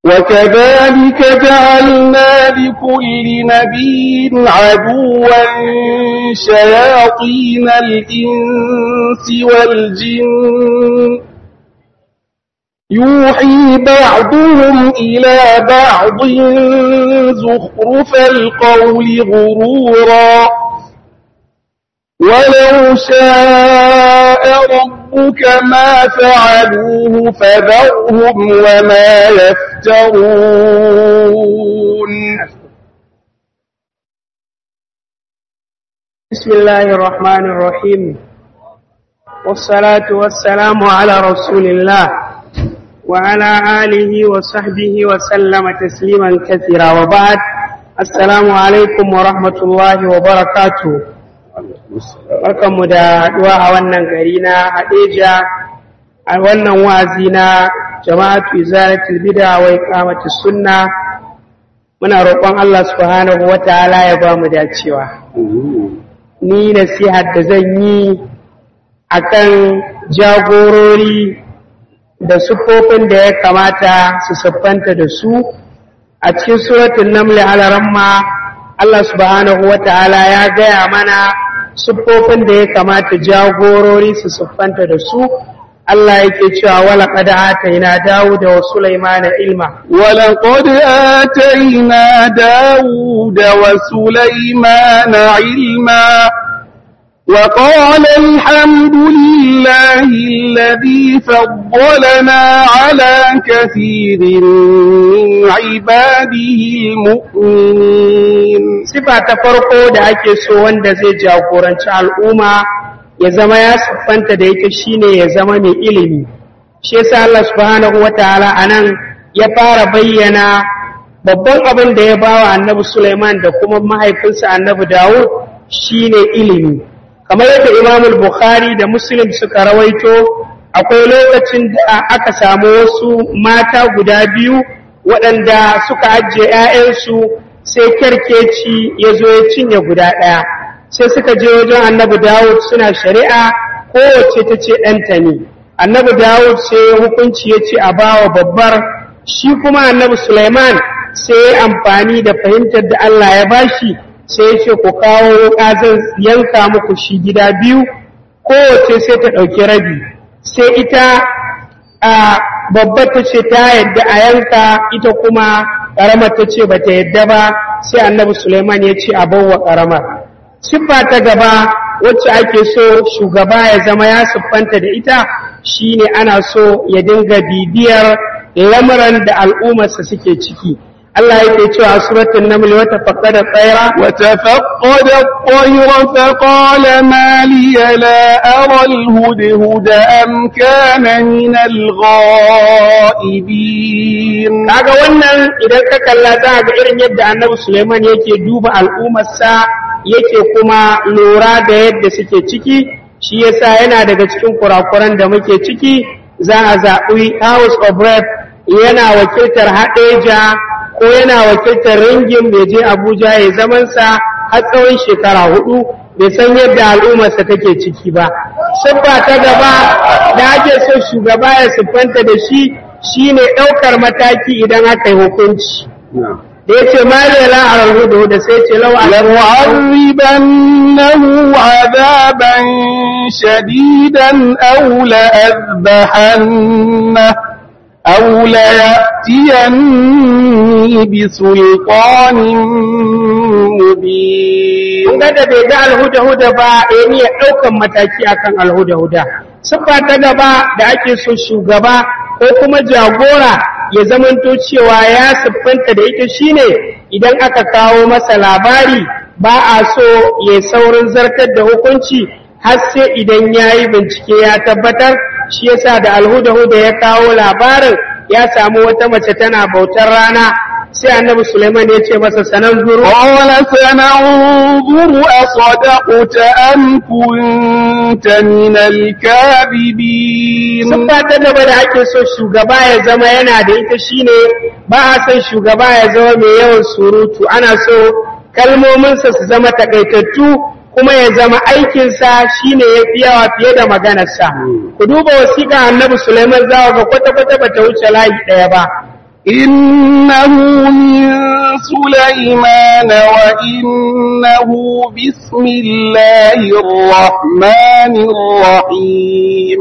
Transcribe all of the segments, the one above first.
وكذلك جعلنا لكل نبي عدوا شياطين الإنس والجن يوحي بعضهم إلى بعض زخرف القول غرورا ولو شاء ربك ما فعلوه فذرهم وما يفترون بسم الله الرحمن الرحيم والصلاة والسلام على رسول الله وعلى آله وصحبه وسلم تسليما كثيرا وبعد السلام عليكم ورحمة الله وبركاته barkanmu da haɗuwa a wannan gari na haɗeja a wannan wazi na jama'atu izalatul bid'a wa iqamati sunna muna roƙon Allah subhanahu wataala ya ba mu dacewa ni nasihar da zan yi akan jagorori da sufofin da ya kamata su siffanta da su a cikin suratul naml alaramma Allah subhanahu wataala ya gaya mana siffofin da ya kamata jagorori su siffanta da su Allah yake cewa wala qad atayna Dawuda wa Sulaimana ilma wala qad atayna Dawuda wa Sulaimana ilma وقال الحمد لله الذي فضلنا على كثير من عباده المؤمنين sifa ta farko da ake so wanda zai jagoranci al'umma ya zama ya siffanta da ita shine ya zama mai ilimi shi yasa Allah subhanahu wataala anan ya fara bayyana babban abin da ya bawa annabi Sulaiman da kuma mahaifinsa annabi Dawud shine ilimi kamar yadda Imam Bukhari da Muslim suka rawaito akwai lokacin da aka samu wasu mata guda biyu waɗanda suka ajiye 'ya'yansu sai kyarkeci ya zo ya cinye guda ɗaya sai suka je wajen annabi dawud suna shari'a kowace ta ce ɗanta ne annabi dawud sai hukunci ya ce a bawa babbar shi kuma annabi suleiman sai ya amfani da fahimtar da allah ya bashi sai ya ce ku kawo wuƙa zan yanka muku shi gida biyu kowace sai ta ɗauki rabi sai ita a babbar ta ce ta yadda a yanka ita kuma ƙaramar ta ce ba ta yadda ba sai annabi Suleiman ya ce a bawa ƙaramar. Siffa ta gaba wacce ake so shugaba ya zama ya siffanta da ita shine ana so ya dinga bibiyar lamuran da al'ummarsa suke ciki. Allah yake cewa suratul naml wa tafaqqada tsaira wa tafaqqada at-tayra fa qala ma li la ara al-hudhuda am kana min al-ghaibin kaga wannan idan ka kalla za ga irin yadda Annabi Sulaiman yake duba al'ummarsa yake kuma lura da yadda suke ciki shi yasa yana daga cikin kurakuran da muke ciki za a zaɓi House of Rep yana wakiltar Hadeja ko yana wakiltar ringin bai je Abuja ya zamansa har tsawon shekara hudu bai san yadda al'ummarsa take ciki ba. Siffa ta gaba da ake so shugaba ya siffanta da shi shine ɗaukar mataki idan aka yi hukunci. Da ya ce mali la a rahudu da sai ce lau a لنعذبنه عذابا شديدا أو لأذبحنه أو ليأتيني بسلطان مبين kun ga da bai ga alhuda-huda ba ya niyyar ɗaukan mataki akan alhuda-huda siffa ta gaba da ake so shugaba ko kuma jagora ya zamanto cewa ya siffanta da ita shine idan aka kawo masa labari ba a so ya saurin zartar da hukunci har sai idan ya yi bincike ya tabbatar shi yasa da alhuda-huda ya kawo labarin ya samu wata mace tana bautar rana sai annabi Suleiman ya ce masa sanan zuru قال سننظر أصدقت أم كنت من الكاذبين Siffa ta gaba da ake so shugaba ya zama yana da ita shine ba a son shugaba ya zama mai yawan surutu ana so kalmominsa su zama takaitattu kuma ya zama aikinsa shine ya fi yawa fiye da maganarsa ku duba wasiƙa annabi Sulaiman zawa ga kwata-kwata bata wuce layi ɗaya ba إنه من سليمان وإنه بسم الله الرحمن الرحيم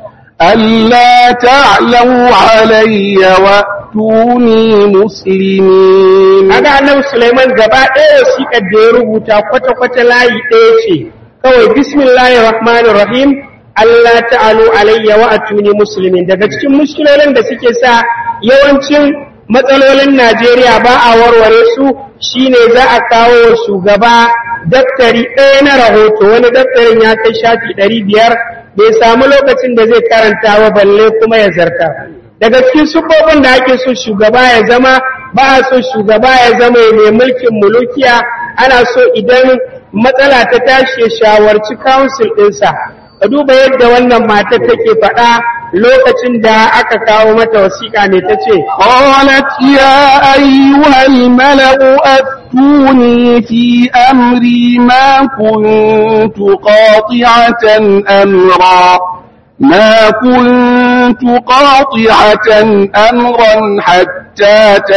ألا تعلوا علي وأتوني مسلمين kaga annabi Sulaiman gaba ɗaya wasiƙar da ya rubuta kwata-kwata layi ɗaya ce kawai bismillahir rahmanir rahim Allah ta'alu alayya wa atuni muslimin daga cikin mushkilolin da suke sa yawancin matsalolin Najeriya ba a warware su shine za a kawo wa shugaba daftari ɗaya na rahoto wani daftarin ya kai shafi ɗari biyar bai samu lokacin da zai karanta ba balle kuma ya zarta daga cikin sufofin da ake so shugaba ya zama ba a so shugaba ya zama mai mulkin mulukiya ana so idan matsala ta tashi ya shawarci council ɗinsa ka duba yadda wannan matar take faɗa lokacin da aka kawo mata wasiƙa ne ta ce قالت يا أيها الملأ أفتوني في أمري ما كنت قاطعة أمرا ما كنت قاطعة أمرا حتى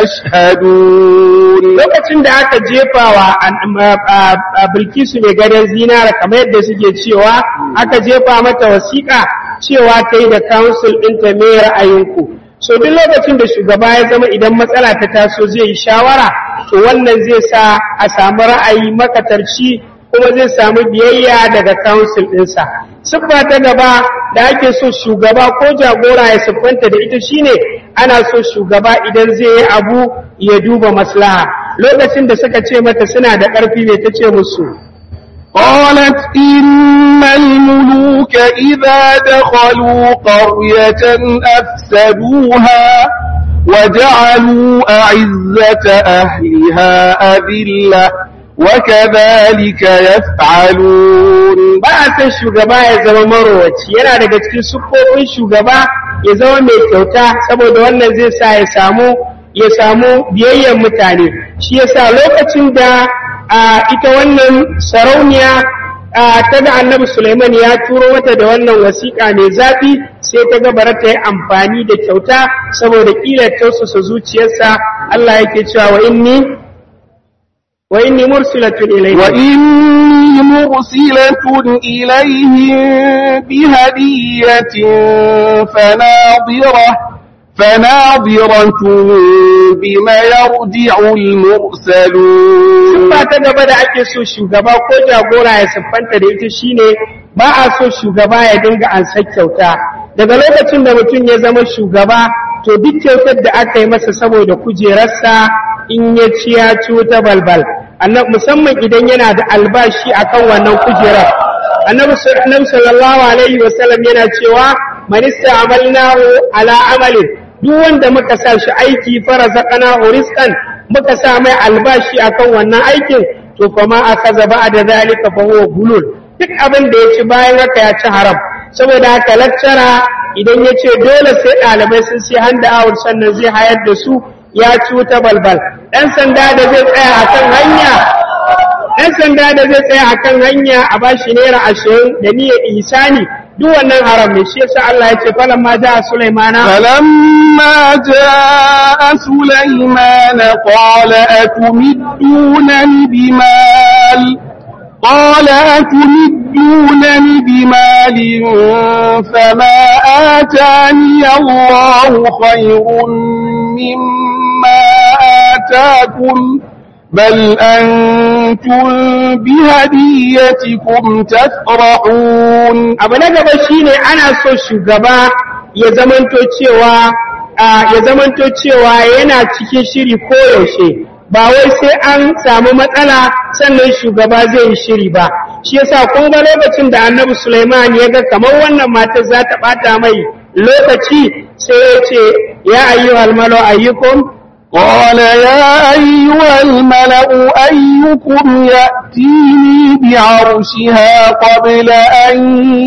تشهدون lokacin da aka jefa wa bilkisu mai gadon zinara kamar yadda suke cewa aka jefa mata wasiƙa cewa ta yi da council ɗinta mai ra'ayinku so duk lokacin da shugaba ya zama idan matsala ta taso zai yi shawara to wannan zai sa a samu ra'ayi makatarci kuma zai samu biyayya daga council ɗinsa siffa ta gaba da ake so shugaba ko jagora ya siffanta da ita shine ana so shugaba idan zai yi abu ya duba maslaha lokacin da suka ce mata suna da ƙarfi mai ta ce musu قالت إن الملوك إذا دخلوا قرية أفسدوها وجعلوا أعزة أهلها أذلة وكذلك يفعلون ba a san shugaba ya zama marowaci yana daga cikin siffofin shugaba ya zama mai kyauta saboda wannan zai sa ya samu ya samu biyayyen mutane shi yasa lokacin da a ita wannan sarauniya a ta ga annabi Sulaiman ya turo mata da wannan wasiƙa mai zafi sai ta ga bara ta yi amfani da kyauta saboda ƙila tausasa zuciyarsa Allah yake cewa wa inni wa inni mursilatun ilayhi وإني مرسلة إليهم بهدية فناظرة فناظرة بما يرجع المرسلون ba ta gaba da ake so shugaba ko jagora ya siffanta da ita shine ba a so shugaba ya dinga ansa kyauta daga lokacin da mutum ya zama shugaba to duk kyautar da aka yi masa saboda kujerarsa in ya ci ya ci wuta balbal Annab- musamman idan yana da albashi akan wannan kujerar annabi sa- annabi sallallahu alaihi wasallam yana cewa man ista'malnahu ala amalin duk wanda muka sa shi aiki farazaqana rizqan muka sa mai albashi akan wannan aikin to kuma akaza ba da zalika fa huwa bulul duk abin da ya ci bayan haka ya ci haram saboda haka lakcara idan ya ce dole sai ɗalibai sun sai handa awar sannan zai hayar da su ya ci wuta balbal ɗan sanda da zai tsaya a kan hanya ɗan sanda da zai tsaya a kan hanya a bashi naira ashirin da niyyar ihsani duk wannan haram ne shi yasa Allah ya ce falan ma ja Sulaimana فلما جاء سليمان قال أتمدونني بمال قال أتمدونني بمال فما آتاني الله خير مما آتاكم بل أنتم بهديتكم تفرحون abu na gaba shine ana so shugaba ya zamanto cewa a, ya zamanto cewa yana cikin shiri koyaushe ba wai sai an samu matsala sannan shugaba zai yi shiri ba shi yasa kun ga lokacin da annabi Sulaiman ya ga kamar wannan matar za ta bata mai lokaci sai ya ce ya ayyuhal malu ayyukum قال يا أيها الملأ أيكم يأتيني بعرشها قبل أن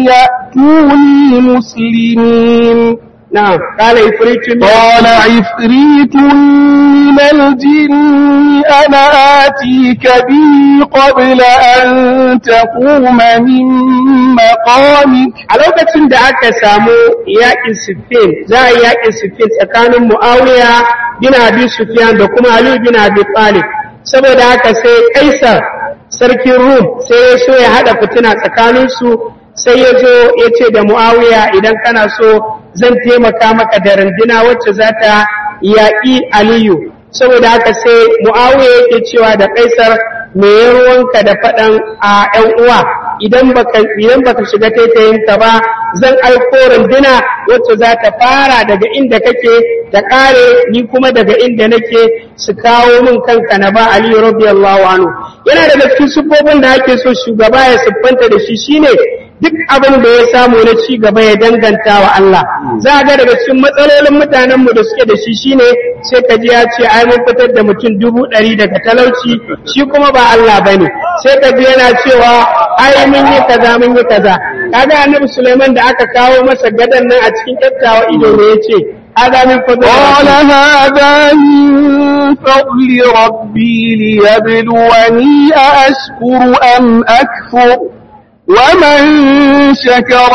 يأتوني مسلمين na'am qala ifritu min قال عفريت من الجن أنا آتيك به قبل أن تقوم من مقامك a lokacin da aka samu yaƙin siffin za a yi yaƙin siffin tsakanin mu'awiya bin abi sufyan da kuma ali bin abi talib saboda haka sai kaisar sarkin rum sai ya so ya haɗa fitina tsakaninsu sai ya zo ya ce da mu'awiya idan kana so zan taimaka maka da runduna wacce za ta yaƙi aliyu saboda haka sai mu'awiya yake cewa da kaisar me ya ruwanka da faɗan a ‘yan uwa idan baka idan baka shiga taitayinka ba zan aiko runduna wacce za ta fara daga inda kake ta ƙare ni kuma daga inda nake su kawo min kanka na ba aliyu radiyallahu anhu yana daga cikin siffofin da ake so shugaba ya siffanta da shi shine duk abin da ya samu na ci gaba ya danganta wa Allah za a ga daga cikin matsalolin mutanen mu da suke da shi shine sai ka ji ya ce ai mun fitar da mutum dubu ɗari daga talauci shi kuma ba Allah bane sai ka ji yana cewa ai mun yi kaza mun yi kaza kaga annabi Sulaiman da aka kawo masa gadan nan a cikin kyakkyawa ido ne yace hada min fadl قال هذا من فضل ربي ليبلوني أأشكر أم أكفر ومن شكر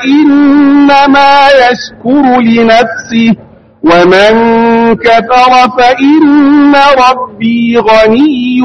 فإنما يشكر لنفسه ومن كفر فإن ربي غني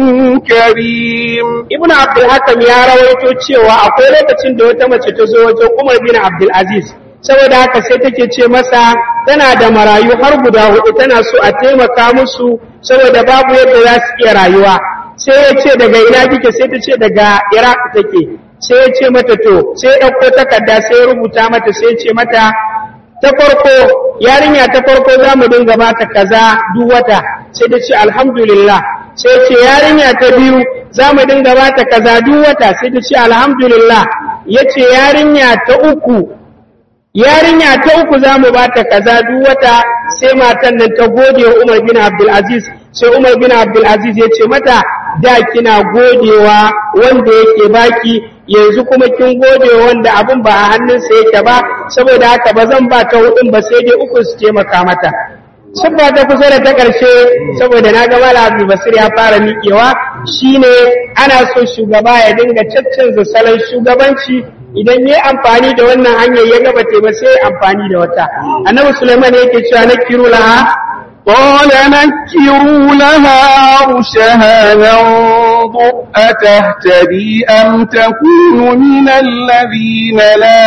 كريم Ibn Abdul Hakam ya rawaito cewa akwai lokacin da wata mace ta zo wajen Umar bin Abdul Aziz saboda haka sai take ce masa tana da marayu har guda hudu tana so a taimaka musu saboda babu yadda za su iya rayuwa sai ya ce daga ina kike sai ta ce daga Iraq take sai ya ce mata to sai ya ɗauko takarda sai ya rubuta mata sai ya ce mata ta farko yarinya ta farko za mu dinga bata kaza duk wata sai ta ce alhamdulillah sai ce yarinya ta biyu za mu dinga bata kaza duk wata sai ta ce alhamdulillah ya ce yarinya ta uku yarinya ta uku za mu bata kaza duk wata sai matan nan ta gode wa Umar bin Abdul Aziz sai Umar bin Abdul Aziz ya ce mata da kina godewa wanda yake baki yanzu kuma kin gode wanda abin ba a hannunsa yake ba saboda haka ba zan ba ta hudun ba sai dai uku su taimaka mata Siffa ta kusa da ta ƙarshe saboda na ga Malam Abdul Basir ya fara miƙewa shine ana so shugaba ya dinga caccanza salon shugabanci idan ya amfani da wannan hanyar ya gaba ba sai amfani da wata. Annabi Sulaiman yake cewa na kiru laha قال نكروا لها عرشها ننظر أتهتدي أم تكون من الذين لا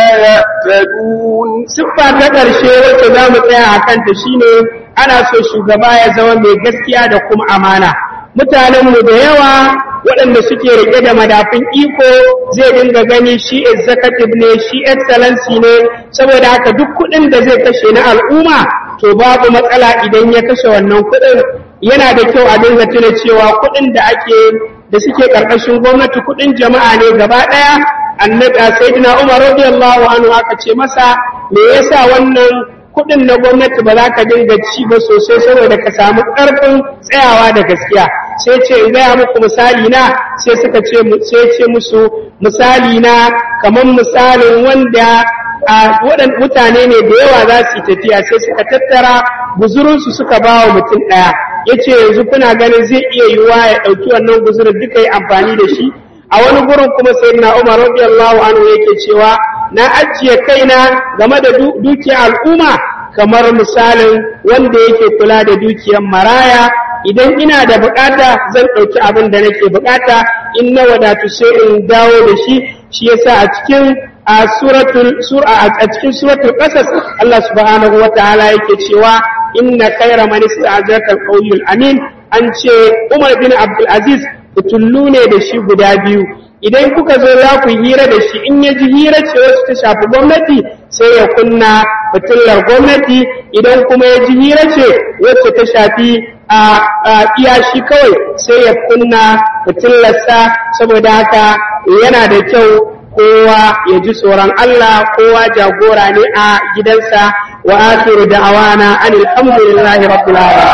يهتدون siffa ta ƙarshe wacce za mu tsaya a kanta shine ana so shugaba ya zama mai gaskiya da kuma amana mutanenmu da yawa waɗanda suke rike da madafin iko zai dinga gani shi executive ne shi excellency ne saboda haka duk kuɗin da zai kashe na al'umma to babu matsala idan ya kashe wannan kuɗin yana da kyau a dinga tuna cewa kuɗin da ake da suke ƙarƙashin gwamnati kuɗin jama'a ne gaba ɗaya annabi sayyidina Umar radiyallahu anhu aka ce masa me yasa wannan kudin na gwamnati ba za ka dinga ci ba sosai saboda ka samu karfin tsayawa da gaskiya sai ce in gaya muku misali na sai suka ce sai ce musu misali na kamar misalin wanda a waɗan mutane ne da yawa za su yi tafiya sai suka tattara guzurinsu suka ba wa mutum ɗaya ya ce yanzu kuna ganin zai iya yiwuwa ya ɗauki wannan guzurin duka yi amfani da shi a wani gurin kuma sai na umar radiyallahu anhu yake cewa na ajiye kaina game da dukiyar al'umma kamar misalin wanda yake kula da dukiyar maraya idan ina da bukata zan ɗauki abin da nake bukata in na wadatu sai in dawo da shi shi yasa a cikin a suratul sura a cikin suratul qasas Allah subhanahu wataala yake cewa inna khayra man ista'jaraka al amin an ce Umar bin Abdul Aziz fitullu ne da shi guda biyu idan kuka zo za ku hira da shi in ya ji hira ce wacce ta shafi gwamnati sai ya kunna fitullar gwamnati idan kuma ya ji hira ce wacce ta shafi a iya shi kawai sai ya kunna fitullarsa saboda haka yana da kyau kowa ya ji tsoron Allah kowa jagora ne a gidansa wa akhiru da'awana anil hamdulillahi rabbil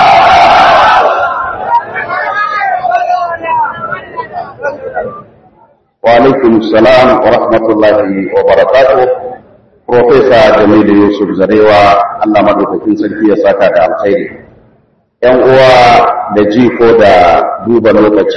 alamin وعليكم السلام ورحمة الله وبركاته Profesa Jamilu Yusuf Zarewa Allah madaukakin sarki ya saka da alkhairi. ‘Yan uwa da ji ko da duba lokaci